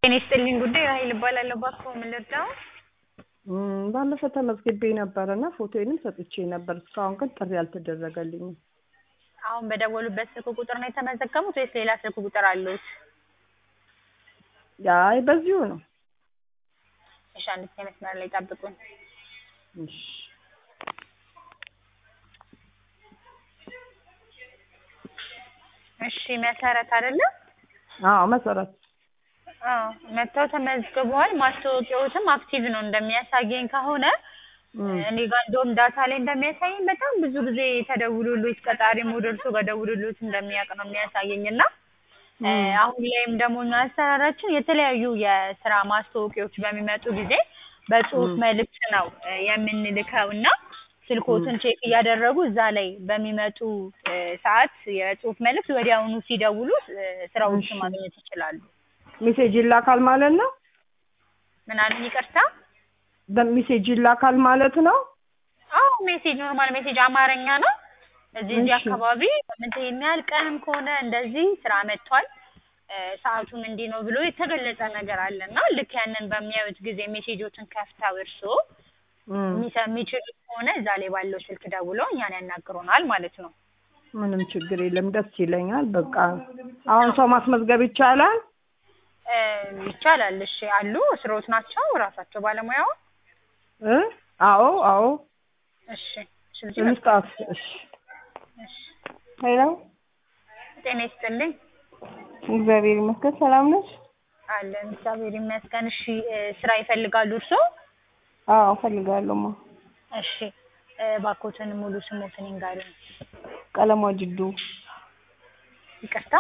ጤና ይስጥልኝ ጉዳይ ራሄል እባላለሁ። እባክዎ ምን ልርዳው? እም፣ ባለፈ ተመዝግቤ ነበር እና ፎቶዬንም ሰጥቼ ነበር። እስካሁን ግን ጥሪ አልተደረገልኝም። አሁን በደወሉበት ስልክ ቁጥር ነው የተመዘገቡት ወይስ ሌላ ስልክ ቁጥር አለዎት? አይ በዚሁ ነው። እሺ፣ አንድ ጊዜ መስመር ላይ ጠብቁኝ። እሺ እሺ፣ መሰረት አይደለም? አዎ መሰረት አዎ፣ መጥተው ተመዝግበዋል። ማስታወቂያዎትም አክቲቭ ነው እንደሚያሳየኝ ከሆነ እም፣ እኔ ጋር እንደውም ዳታ ላይ እንደሚያሳየኝ በጣም ብዙ ጊዜ ተደውሎሎት ቀጣሪም ወደ እርሶ ጋር ደውሎሎት እንደሚያውቅ ነው የሚያሳየኝ እና እ፣ እም፣ አሁን ላይም ደግሞ እኛ አሰራራችን የተለያዩ የስራ ማስታወቂያዎች በሚመጡ ጊዜ በጽሁፍ እም፣ መልእክት ነው እ፣ የምንልከው እና ስልኮትን ቼክ እያደረጉ እዛ ላይ በሚመጡ እ፣ ሰዓት የጽሁፍ መልእክት ወዲያውኑ ሲደውሉ እ፣ ስራዎችን እሺ ማግኘት ይችላሉ። ሜሴጅ ይላካል ማለት ነው። ምን አሉኝ? ይቅርታ። በሜሴጅ ይላካል ማለት ነው። አዎ ሜሴጅ ኖርማል ሜሴጅ አማርኛ ነው። እዚህ እዚህ እሺ አካባቢ በምንት ይሄን ያህል ቀንም ከሆነ እንደዚህ ስራ መጥቷል እ፣ ሰዓቱም እንዲህ ነው ብሎ የተገለጸ ነገር አለ እና ልክ ያንን በሚያዩት ጊዜ ሜሴጆችን ከፍተው እርስዎ እም፣ የሚሰ- የሚችሉ ከሆነ እዛ ላይ ባለው ስልክ ደውለው እኛን ያናግሩናል ማለት ነው። ምንም ችግር የለም። ደስ ይለኛል። በቃ አሁን ሰው ማስመዝገብ ይቻላል። እ፣ ይቻላል። እሺ አሉ ስሮት ናቸው ራሳቸው ባለሙያው። እ አዎ አዎ እሺ ስለዚህ በቃ እንስጣት። እሺ እሺ ሄሎ፣ ጤና ይስጥልኝ እግዚአብሔር ይመስገን። ሰላም ነሽ? አለን እግዚአብሔር ይመስገን። እሺ እ፣ ስራ ይፈልጋሉ እርስዎ? አዎ እፈልጋለሁማ። እሺ እ፣ እባክዎትን ሙሉ ስሞትን ይንገሩኝ። ቀለሟ ጅዱ ይቅርታ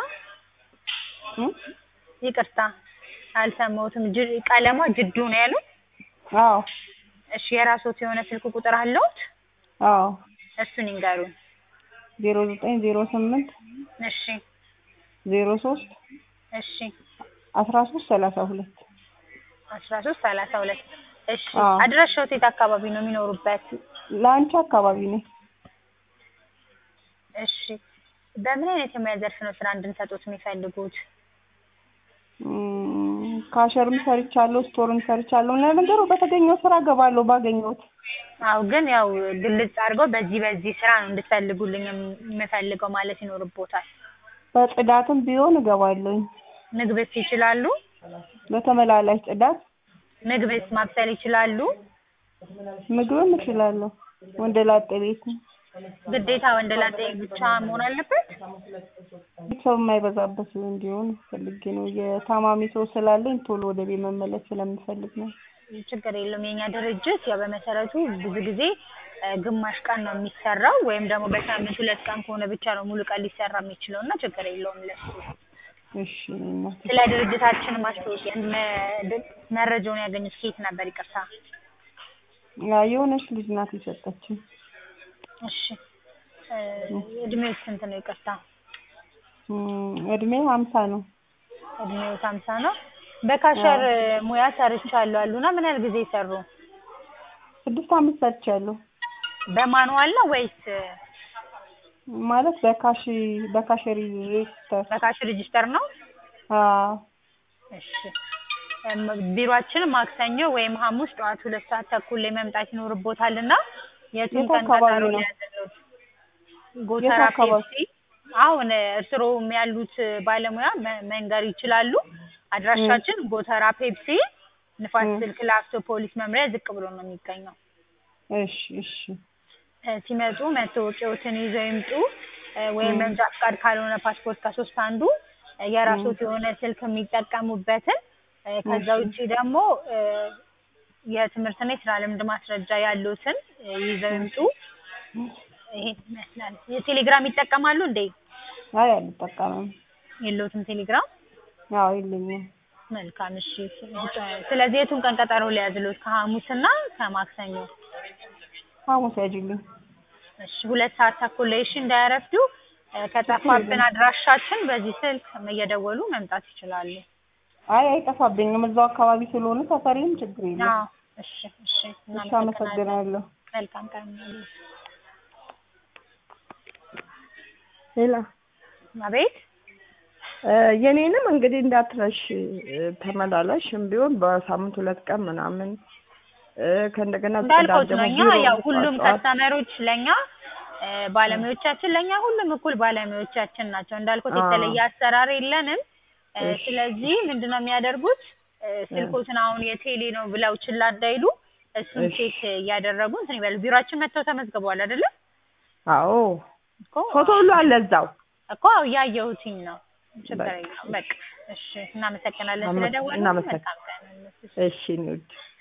እ? ይቅርታ አልሰማሁትም። ጅ- ቀለሟ ጅዱ ነው ያሉት? አዎ እሺ የራስዎት የሆነ ስልክ ቁጥር አለዎት? አዎ እሱን ይንገሩኝ። ዜሮ ዘጠኝ ዜሮ ስምንት እሺ ዜሮ ሶስት እሺ አስራ ሶስት ሰላሳ ሁለት አስራ ሶስት ሰላሳ ሁለት እሺ አዎ አድራሻዎት የት አካባቢ ነው የሚኖሩበት? ለአንቺ አካባቢ ነኝ። እሺ በምን አይነት የሙያ ዘርፍ ነው ስራ እንድንሰጦት የሚፈልጉት? እም፣ ካሸርም ሰርቻለሁ፣ ስቶርም ሰርቻለሁ። ለነገሩ በተገኘው ስራ እገባለሁ ባገኘሁት። አው ግን ያው ግልጽ አድርገው በዚህ በዚህ ስራ ነው እንድትፈልጉልኝ የም- የምፈልገው ማለት ይኖርቦታል። በጽዳትም ቢሆን እገባለሁኝ። ምግብስ ይችላሉ? በተመላላሽ ጽዳት ምግብስ ማብሰል ይችላሉ? ምግብም እችላለሁ። ወንደ ላጤ ቤት ነው። ግዴታ ወንደ ላጤ ብቻ መሆን አለበት? ሰው የማይበዛበት እንዲሆን ፈልጌ ነው። የታማሚ ሰው ስላለኝ ቶሎ ወደ ቤት መመለስ ስለምፈልግ ነው። ችግር የለውም። የኛ ድርጅት ያው በመሰረቱ ብዙ ጊዜ እ፣ ግማሽ ቀን ነው የሚሰራው ወይም ደግሞ በሳምንት ሁለት ቀን ከሆነ ብቻ ነው ሙሉ ቀን ሊሰራ የሚችለው እና ችግር የለውም ለሱ። እሺ እናቴ። ስለ ድርጅታችን ማስታወቂያ መ- ድ- መረጃውን ያገኙት ከየት ነበር? ይቅርታ። ያ የሆነች ልጅ ናት የሰጠችኝ። እሺ እ፣ እድሜው ስንት ነው? ይቅርታ። እም፣ እድሜ ሀምሳ ነው። እድሜው ሃምሳ ነው። በካሸር አዎ እ፣ ሙያ ሰርቻለሁ አሉና ምን ያህል ጊዜ ሰሩ? ስድስት አመት ሰርቻለሁ። በማኑዋል ነው ወይስ እ፣ ማለት በካሽ በካሸሪ ሬጅስተር። በካሽ ሬጂስተር ነው? አዎ እሺ እም፣ ቢሮአችን ማክሰኞ ወይም ሐሙስ ጠዋት ሁለት ሰዓት ተኩል ላይ መምጣት ይኖርቦታል እና የቱን የት ቀን አካባቢ ቀጠሮ ነው? ሊያዘጋጁ? የት ጎተራ አካባቢ? ፔፕሲ። አሁን እርስዎም ያሉት ባለሙያ መ- መንገር ይችላሉ። እም፣ አድራሻችን ጎተራ ፔፕሲ ንፋስ እም፣ ስልክ ላፍቶ ፖሊስ መምሪያ ዝቅ ብሎ ነው የሚገኘው። እሺ እሺ እ፣ ሲመጡ መታወቂያዎትን ይዘው ይምጡ እ፣ ወይም እም፣ መንጃ ፈቃድ ካልሆነ ፓስፖርት ከሶስት አንዱ እ፣ እም፣ የራስዎት የሆነ ስልክ የሚጠቀሙበትን እ፣ ከዛ እሺ ውጪ ደግሞ እ፣ የትምህርትና የስራ ልምድ ማስረጃ ያሉትን እ፣ ይዘው እም፣ ይምጡ። ይሄን ይመስላል። የቴሌግራም ይጠቀማሉ እንዴ? አይ አልጠቀምም። የለውትም ቴሌግራም? አዎ የለኝም። መልካም እሺ። ስለዚህ የቱን ቀን ቀጠሮ ሊያዝሉት? ከሐሙስና ከማክሰኞ? ሐሙስ ያጅልኝ። እሺ ሁለት ሰዓት ተኩል ላይ እሺ፣ እንዳያረፍዱ። እ፣ ችግር ከጠፋብን የለም። አድራሻችን በዚህ ስልክ እየደወሉ መምጣት ይችላሉ። አይ አይጠፋብኝም። እዛው አካባቢ ስለሆነ ሰፈሬም ችግር የለም። አዎ እሺ እሺ። እሺ እናመሰግናለን። አመሰግናለሁ። መልካም ቀን ይሁንልዎት። ሌላ አቤት እ የኔንም እንግዲህ እንዳትረሽ እ ተመላላሽም ቢሆን በሳምንት ሁለት ቀን ምናምን እ ከእንደገና ጽዳት እንዳልኩት ደግሞ ነው እኛ ቢሮ ያው ሁሉም ጠዋት ጠዋት ከስተመሮች ለኛ እ ባለሙያዎቻችን ለኛ ሁሉም እኩል ባለሙያዎቻችን ናቸው። እንዳልኩት አዎ። የተለየ አሰራር የለንም። እ እሺ። ስለዚህ ምንድነው የሚያደርጉት እ ስልኮትን አሁን የቴሌ ነው ብለው ችላ እንዳይሉ እሱን እሺ። ቼክ እያደረጉ እንትን ይበሉ። ቢሮአችን መጥተው ተመዝግበዋል አይደለ? አዎ እኮ ፎቶ ሁሉ አለ እዛው። እኮ እያየሁትኝ ነው። ችግር በቃ የለውም። በቃ እሺ፣ እናመሰግናለን አመ- ስለደወሉ። እናመሰግ- መልካም ቀን። እሺ እኔ ውድ